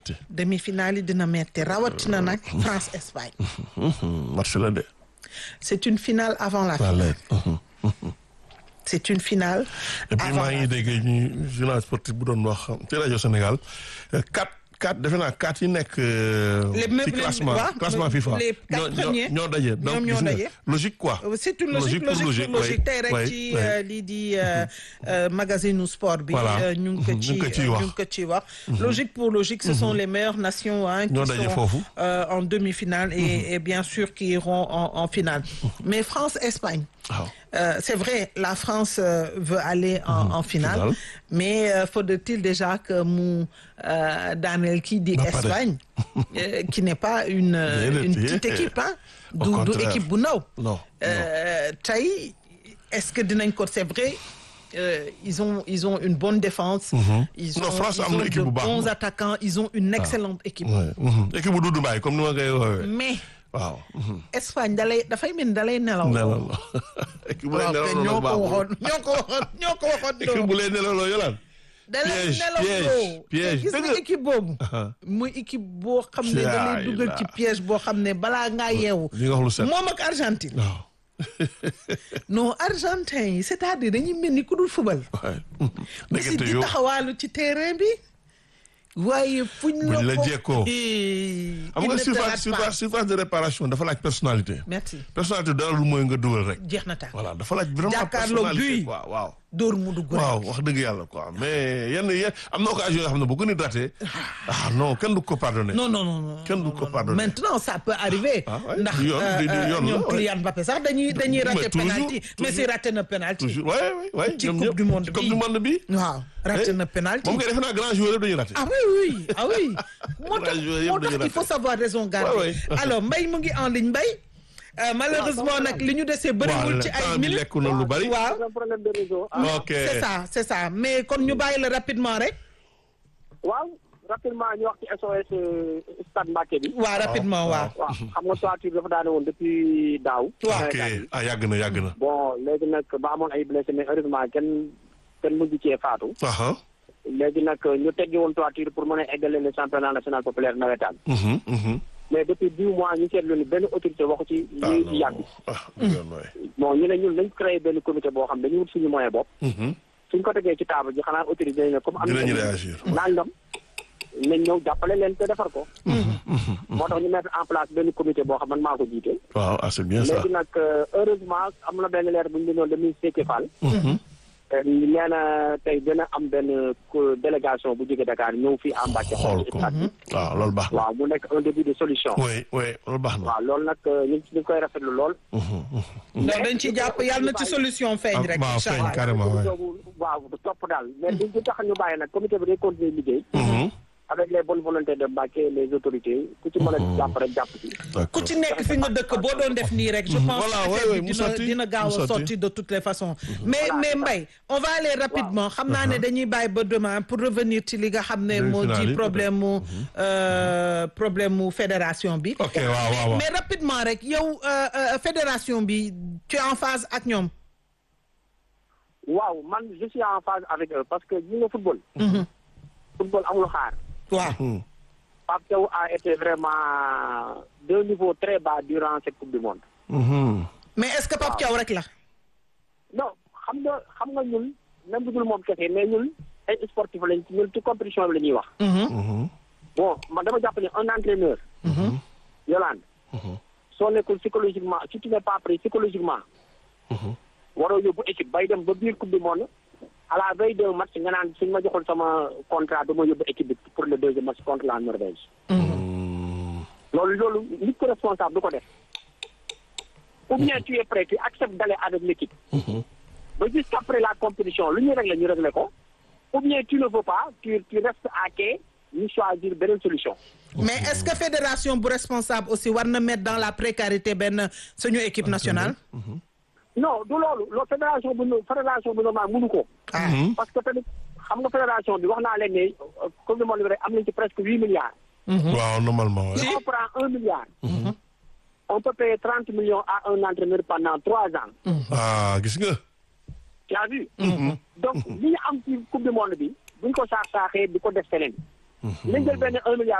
demi-finale yi dina metti rawatina nag France Espagne. match la de. c'est une finale avant la finale. c'est une finale. et puis maa ngi dégg ñu journal sportif bu doon wax ci rajo Sénégal quatre quatre defe naa quatre yi nekk. ci classement classement FIFA. les quatre premiers ñoo daje. donc ñoom ñoo gis nga daje. logique quoi. c'est une logique logique pour logique tey rek ci lii di magazine sport bi. Voilà. ñu ngi ko ci ñu ngi ko ciy wax. ñu ngi ko ciy wax. logique pour logique ce sont les meilleures nations hein, qui Ñoo daje sont foofu. euh, en demi-finale et et bien sûr qui iront en en finale mais France Espagne. waaw. Euh, c'est vrai la France euh, veut aller en, en finale finale. mais euh, faudrait-il déjà que mu euh, daaneel kii di Ba pare. Espagne euh, qui n'est pas une euh, Déedéet, une petite déedéet. équipe hein Au du du contraire. équipe bu ndaw non Euh, tey est-ce que dinañ ko c'est vrai euh, ils ont ils ont une bonne défense ils Non, ont, France ils am na ont équipe de bu baax. bons attaquants ils ont une excellente équipe Ouais. Mhm. équipe bu Doudou Mbaye comme ni ma koy woowee. mais waaw. mhm. Espagne dalay dafay mel ni dalay nelaw nelaw équipe bu lay waaw nelaw kay loolu ñoo ko baaxul. waxoon ñoo ko waxoon ñoo ko waxoon équipe doo bu lay nelaw loolu yolaan. da lay Piège, nelaw piège, doo piège. gis nga Dëgg. équipe boobu Aha. muy équipe boo xam ne da Yaay lay dugal la. ci piège boo xam ne balaa ngaa yeewu li nga wax lu set. moom ak Argentine waaw. non Argentin yi c'est-à-dire dañuy mel ni ku dul fubal waaye. aussi nekkate di yow taxawaalu ci terrain bi waaye fuñ Buñ la ko jekkoo. Eh, xam il nga ne te surface rate pas. surface surface de réparation dafa laaj personnalité. merci personnalité dara lu mooy nga dugal rek. jeex na taal voilà dafa laaj vraiment Jàkkaarloo personnalité buy. quoi waaw. dóor mu dugg rek. waaw wax dëgg yàlla quoi mais yenn yenn am na occasion yoo xam ne bu ko nit raté ah non kenn du ko pardonné. non non non non Kenn du non, ko non. pardonner. maintenant ça peut arriver. Ah ouais, ndax du yoon, du- du euh, yoon la, ñoom ouais. Kylian Mbappé sax dañuy dañuy Mais raté toujours, penalty Messi toujours. raté na penalty. toujours ouais ouais ouais Ci ñoom coupe ñëpp du monde ci coupe bi. du monde bi. waaw raté Eh, na penalty. moom kay defe naa grand joueur yëpp dañuy raté. ah oui oui ah oui. moo tax Ouais, joueur yëpp moo dañuy tax il faut raté. savoir raison garder. Ouais, ouais. alors Mbaye mu ngi en ligne Mbaye. Euh, malheureusement nag li ñu desee bëriwul ci temps ay bi minutes. lekk na lu bari. waaw un problème de réseau. Ah, ok c'est ça c'est ça mais kon ñu bàyyi la rapidement rek. waaw rapidement ñu wax ci SOS euh, stade Mbacké bi. waaw rapidement waaw. waaw xam nga toiture dafa daane woon depuis daaw. ok ah yàgg na yàgg na. bon léegi nag ba amoon ay blessé mais heureusement kenn kenn mujj cee faatu. aha léegi nag ñu teggi woon toiture pour mën a eggale le championnat national populaire nawetaan. mhm mhm. mais depuis dix mois ñu seetlu ni benn autorité waxu ci ah li non ci yàgg. ah du yoon waay. bon ñu ne ñun nañ créé benn comité boo xam dañuy wut suñu moyen bopp. Mhm. suñ ko tegee ci table ji xanaa autorité yi ne comme am na dinañu réagir. nangam nañ ñëw jàppale leen te defar ko. moo tax ñu mettre en place benn comité boo xam man maa ko jiite. waaw ah c'est bien ça. léegi nag euh, heureusement am na benn leer bu ñu bindoon le ministre Déthié Fall. Mhm. Euh, nee na tey dina am benn co- délégation bu jóge Dakar ñëw fii à Mbacké. xool ko waaw loolu baax na. waaw mu nekk un début de solution. oui oui loolu baax na. waaw loolu nag euh, ñu ngi ñu ngi koy rafetlu lool. Mhm, mhm. donc dañ ci jàpp yàlla na ci solution feeñ rek. waaw incha feeñ allah carrément waay. boobu waaw du topp daal mais li li tax ñu bàyyi nag comité bi day continuer liggéey. Mhm. avec les bonnes volontés de Mbacké les autorités ku ci mën a jàpp rek jàpp ci. ku d'accord. ci nekk fi nga dëkk boo doon def nii rek. je pense Voilà, que ouais, affaire ouais, bi mu dina sotti, dina gaaw mu a sotti. sorti de toutes les façons. mais Voilà, mais c'est ça. Mbaye on va aller rapidement xam naa ne dañuy bàyyi ba demain pour revenir ci li nga xam ne moo Demi-finale di yi, problème mu euh, problème mu fédération bi. ok waaw waaw waaw. mais rapidement rek yow euh, euh, fédération bi tu es en phase ak ñoom. waaw man je suis en phase avec eux parce que ñu nga football. football amul xaar. waaw. Mhm. Pape Thiaw a été vraiment d'un niveau très bas durant cette coupe du monde. Mhm. mais est-ce que Pape Thiaw rek la. non xam nga xam nga ñun même bu dul moom kese mais ñun ay sportif lañ ñun ci compétition bi la ñuy wax. Mhm. bon man dama jàpp ne un entraîneur. Yolande. soo nekkul psychologiquement si tu n'es pas prêt psychologiquement. Mhm. waroo yóbbu équipe bay dem ba biir coupe du monde à la veille d'un match nga naan suñ ma joxul sama contrat dama yóbbu équipe bi pour le deuxième match contre la Norvège. Mhm. loolu loolu nit ko responsable du ko def ou bien tu es prêt tu acceptes d'aller avec l'équipe Mhm. ba jusqu'après la compétition lu ñu régler ñu régler ko ou bien tu ne veux pas tu tu restes à quai ñu choisir beneen solution mais est-ce que fédération bu responsable aussi war na mettre dans la précarité benn suñu équipe nationale. non du loolu loolu fédération bu nu- fédération bu normal mënu ko ah Mhm. parce que tamit xam nga fédération bi wax naa leen ne euh, comme du monde bi rek am nañ ci presque huit milliards waaw normalement si waay. on prend un milliard on peut payer trente millions à un entraîneur pendant trois ans ah gis nga. tu as vu donc li ñu am ci coupe du monde bi buñ ko saax saaxee di ko def feneen nañ jël benn un milliard